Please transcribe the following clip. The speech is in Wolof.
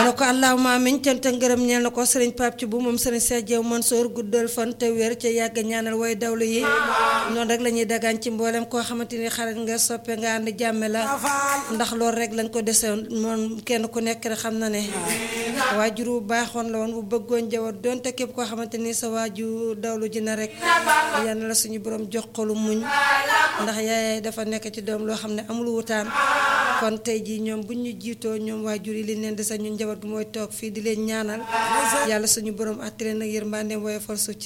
na ko allahuma amin cant ak ngërëm ñeel na ko sëriñ Pape ci bu moom sëriñ Cheikh Diaw Mansour guddal fan te wér ca yàgg ñaanal way dawlu yi noonu rek la ñuy dagaan ci mboolem koo xamante ni xarit nga soppe nga ànd jàmme la ndax loolu rek lañ ko desewoon moom kenn ku nekk rek xam na ne waajur bu baaxoon la woon bu bëggoon jawat donte képp koo xamante ni sa waaju dawlu ji na rek yal na la suñu borom jox xolu muñ ndax yaay dafa nekk ci doom loo xam ne amul wutaan kon tey jii ñoom buñ ñu jiitoo ñoom waajur yi liñ leen desa ñun njaboot gi mooy toog fii di leen ñaanal yàlla suñu borom àttale nag yërmandeem woyofal suuf ci